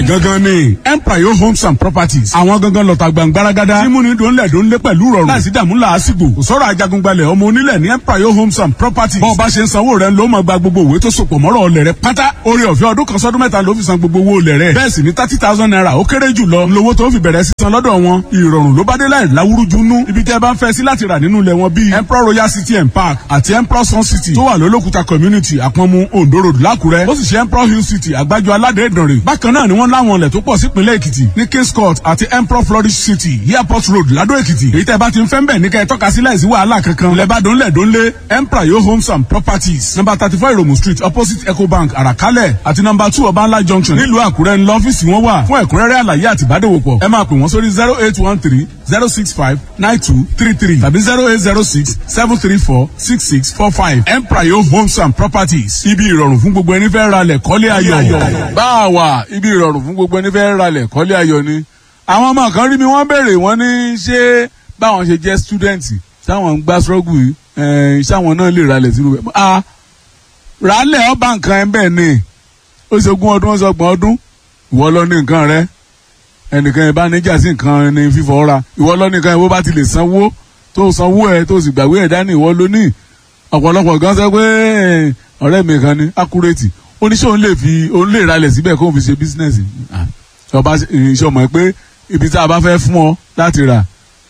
gangan ni empire homes and properties àwọn gangan lọ́ta gbàngbáragádá mímúni dòńlẹ̀ dòńlé pẹ̀lú rọrùn láìsí dààmú làásìgbò kò sọ̀rọ̀ ajagungbalẹ̀ ọmọ onílẹ̀ ní empire homes and properties bọ́ọ̀ bá ṣe ń sanwó rẹ̀ ló máa gba gbogbo òwe tó sopọ̀ mọ́rọ̀ ọlẹ̀ rẹ̀ pátá orí ọ̀fẹ́ ọdún kan sọ́dún mẹ́ta ló fi san gbogbo owó olẹ̀ rẹ̀ bẹ́ẹ̀ sì ni thirty thousand naira ó kéré jù lọ lówó tó fi bẹ̀rẹ̀ sísan lọ́dọ̀ wọn ìrọ̀rùn ló bá dé láì láwúrúju nú ibi tẹ́ bá ń fẹ́ sí láti rà nínú ilẹ̀ wọn bíi emperor royal city and park àti emperor sun city tó wà lólókùta community àpọ̀nmu ondo road lákùrẹ́ ó sì ṣe emperor hill city àgbájọ aládé ìdànrè bákan náà ni wọ́n láwọn ilẹ̀ tó pọ̀ sípínlẹ̀ èkìtì ní kings court àti emperor flourish city airport road ládó èkìtì èyí tẹ́ bá ti ń fẹ́ ń bẹ̀ ní kẹ́ ẹ tọ́ka sí láìsí wàhálà kankan lẹ́bàdàn lẹ́dọ́nlé emperor yo homes and properties number thirty four iromu street opposite ecobank àràkálẹ̀ àti number two ọbańlá junction nílùú àkúrẹ́ ńlọ ọ́fíìsì wọn wà fún ẹ̀kúnrẹ́rẹ́ àlàyé àti ìbádòwòpọ̀ ẹ máa pè wọ́n sórí zero eight one three zero six five nine two three three tàbí zero eight zero six seven three four six six four five emprayo homes and properties ibi ìrọ̀rùn fún gbogbo ẹni fẹ́ ra lẹ̀ kọ́lé ayọ̀. bá a wà ibi ìrọ̀rùn fún gbogbo ẹni fẹ́ ra lẹ̀ kọ́lé ayọ̀ ni àwọn ọmọ kan rí mi wọ́n béèrè wọ́n ní ṣé báwọn ṣe jẹ́ student táwọn ń gbá struggle yìí ṣáwọn náà lè ra lẹ̀ sínú bẹ́ẹ̀ ah rálẹ̀ ọba nǹkan ẹ̀ bẹ́ẹ̀ ni ó ṣe ogún ọdún ó ṣe ọgbọ̀n ọdún ìwọ lọ ní nǹkan rẹ ẹnìkan yẹn bá níjà sí nǹkan ní fífọ́ ra ìwọ lọ nìkan yẹn bó bá ti lè sanwó tó sanwó ẹ tó sì gbàgbé ẹ dání ìwọ ló ní ọ̀pọ̀lọpọ̀ gan sọ pé ọ̀rẹ́ mi kan ní accurate oníṣẹ́ òun lè fi òun lè ralẹ̀ síbẹ̀ kó òun fi ṣe business ọba iṣẹ́ ọmọ ẹ pé ibi tá a bá fẹ́ fún ọ láti rà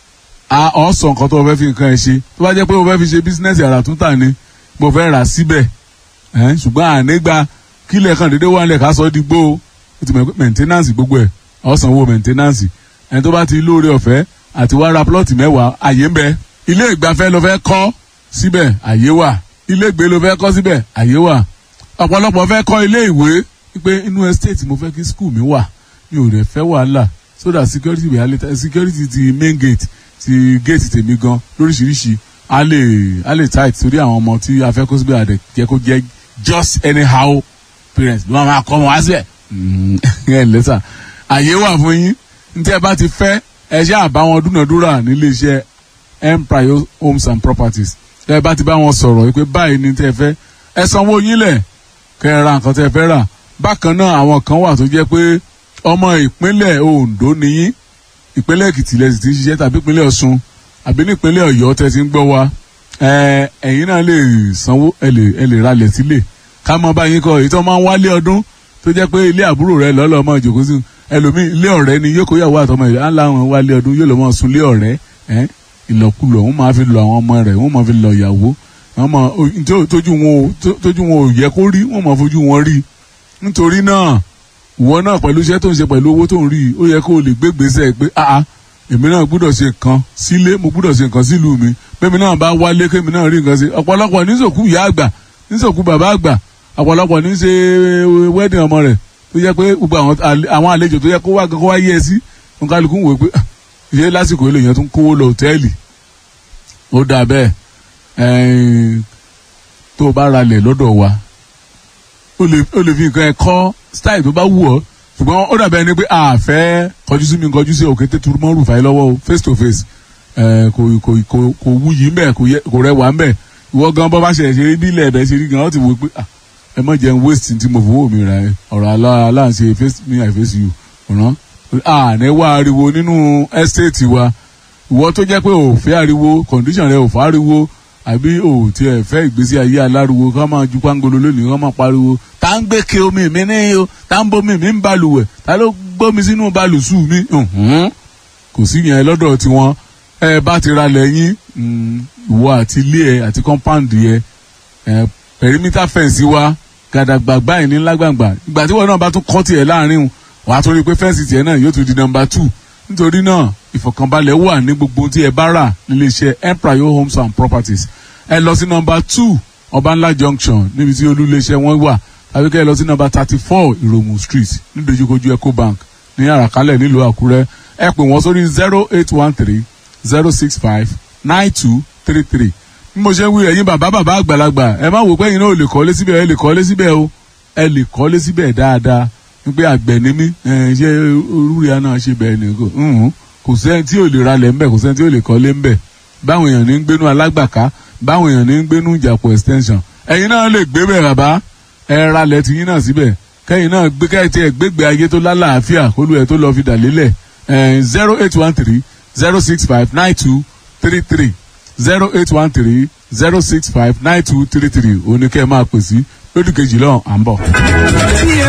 á ọ̀ sọ nǹkan tó o fẹ́ fi nǹkan ẹ ṣe tó bá jẹ́ pé o fẹ́ fi ṣe business àrà tún tà ní mo fẹ́ rà síbẹ̀ ṣùgbọ́n ànígbà kílẹ̀ kan dédé wà nílẹ̀ ká sọ ọ́ di gbó o ó ti mọ̀ pé maintenance gbogbo ẹ̀ ọ̀sánwó maintenance ẹni tó bá ti lóore ọ̀fẹ́ àti wá ra plọ́ọ̀tì mẹ́wàá àyè ń bẹ ilé ìgbafẹ́ ló fẹ́ kọ́ síbẹ̀ àyè wà ilé ìgbé ló fẹ́ kọ́ síbẹ̀ àyè wà ọ̀pọ̀lọpọ̀ fẹ́ kọ́ ilé ìwé pé inú estate mo fẹ́ kí school mi wà mi ò rẹ̀ fẹ́ wàhálà so that security wẹ̀ alẹ́ security ti main gate ti gate tèmi gan lóríṣiríṣi a lè a lè tight torí àwọn ọmọ tí a fẹ́ kó síbẹ̀ àdẹ jẹ́ kó jẹ́ just anyhow parents ló máa kọ́ wọn wá síbẹ̀ ẹ lẹ́sà àyè wà fún yín ntẹ́ bá ti fẹ́ ẹ ṣe àbá wọn dúnàdúrà nílé iṣẹ́ empire homes and properties ẹ bá ti bá wọn sọ̀rọ̀ pé báyìí ni tẹ́ fẹ́ ẹ sanwó yín lẹ̀ kẹ́ ẹ ra nǹkan tẹ́ fẹ́ rà bákan náà àwọn kan wà tó jẹ́ pé ọmọ ìpínlẹ̀ Ondo nìyí ìpínlẹ̀ Èkìtì lẹ́sìn ti ń ṣiṣẹ́ tàbí ìpínlẹ̀ Ọ̀ṣun àbí ní ìpínlẹ̀ Ọ̀yọ́ tẹ́ ti ń gbọ́ wa ẹ̀yin náà lè sanwó ẹ lè ẹ lè ralẹ̀ sílẹ̀ ká mọ báyìí kọ èyí tó máa ń wálé ọdún tó jẹ́ pé ilé àbúrò rẹ lọ́lọ́ ọmọ ìjòkó sí ẹlòmíì ilé ọ̀rẹ́ ni yóò kó yàwó àtọmọ ìlú àńlá àwọn wálé ọdún yóò lọ mọ sun ilé ọ̀rẹ́ ìlọkulọ òun máa fi lọ àwọn ọmọ rẹ̀ òun máa fi lọ ìyàwó tójú wọn tójú wọn ò yẹ kó rí wọn máa fojú wọn rí nítorí náà ìwọ náà pẹ̀lú iṣẹ́ tó ń ṣe pẹ̀lú owó tó ń rí ó yẹ kó o lè gbé gbèsè pé àá èmi náà gbúdọ̀ ṣe nǹkan sílé mo gbúdọ̀ ṣe nǹkan sílùú mi bẹ́ẹ̀ mi náà bá wálé kémi náà rí nǹkan ṣe ọ̀pọ̀lọpọ̀ níṣòkú ìyá àgbà níṣòkú bàbá àgbà ọ̀pọ̀lọpọ̀ ní ṣe wedding ọmọ rẹ̀ tó yẹ pé gbogbo àwọn àlejò tó yẹ kó wá kó wá yẹ sí nkálukú wò pé ṣé lásìkò ilé yẹn tún kówó lọ hòtẹ́ẹ̀lì ó dà bẹ́ẹ̀ tó o bá ralẹ̀ lọ́dọ̀ wa ó lè fi nǹkan ẹ̀ kọ́ style tó bá wù ọ́ ṣùgbọ́n ó dàbẹ́ ni pé àfẹ́ kọjú sí mi kọjú sí òkété turumọ́ rúfàì lọ́wọ́ o face to face kò kò kò kò wúyì ń bẹ̀ kò rẹwà ń bẹ̀ ìwọ gan bọ́ bá ṣe ṣe rí bí ilẹ̀ ẹ̀bẹ̀ ṣe rí gan ó ti wò pé ah ẹ má jẹun waste tí mo fowó mi ra ẹ ọ̀rọ̀ aláǹṣe face me i face you ọ̀ràn àní wá ariwo nínú estate wa ìwọ tó jẹ́ pé ò fẹ́ ariwo condition rẹ ò fẹ́ ariwo àbí ò tiẹ̀ fẹ́ ìgbésí ayé aláriwo ká máa ju pangolo lónìí ká máa pariwo tá ń gbé ke omi mi ní o tá ń bomi mi ń balùwẹ̀ tá ló gbómi sínú balùsù mi kò sí yẹn lọ́dọ̀ tiwọn ẹ bá ti ra lẹ́yìn ìwọ àti ilé ẹ àti compound yẹ perimeter fence wa gàdàgbà báyìí ní lágbàgbà ìgbà tí wọn náà bá tún kọ́ tiẹ̀ láàrin wà á tún rí i pé fẹ́ǹsì tiẹ̀ náà yóò tún di nọmba two nítorí náà ìfọ̀kànbalẹ̀ wà ní gbogbo tí ẹ bá rà nílé iṣẹ́ empire homes and properties ẹ lọ sí nọmba two ọbànlá junction níbi tí olúléeṣẹ́ wọn wà tàbí kẹ́ ẹ lọ sí nọmba thirty four ìròmù street nídojúkojú ecobank ní àràkálẹ̀ nílùú àkúrẹ́ ẹ pè wọ́n sórí zero eight one three zero six five nine two three three bí mo ṣe ń wí ẹ̀yin bàbá bàbá àgbàlagbà ẹ má wò pé ẹ̀yin náà ò lè kọ́lé síbẹ̀ ẹ lè kọ́lé síbẹ̀ o ẹ lè kọ́lé síbẹ̀ dáadáa wípé àgbẹ̀ ni mí ṣé olúria náà ṣe bẹ́ẹ̀ ni kò sẹ́ni tí ò lè ralẹ̀ ńbẹ̀ kò sẹ́ni tí ò lè kọ́lé ńbẹ̀ báwọn èèyàn ní ń gbénú alágbàká báwọn èèyàn ní ń gbénú ìjàpọ̀ extension ẹ̀yin náà lè gbé bẹ̀ bàbá ẹ ralẹ̀ tiyín náà síbẹ̀ kẹ́yìn náà gbé kẹ́yìn tí ẹ gbégbé ayé tó lálàáfíà kólú ẹ̀ tó lọ fi dà lélẹ̀ zero eight one three zero six five nine two three three zero eight one three zero six five nine two three three òní kẹ́ ẹ máa pè sí lódì kejì lọ́hùn à ń bọ̀.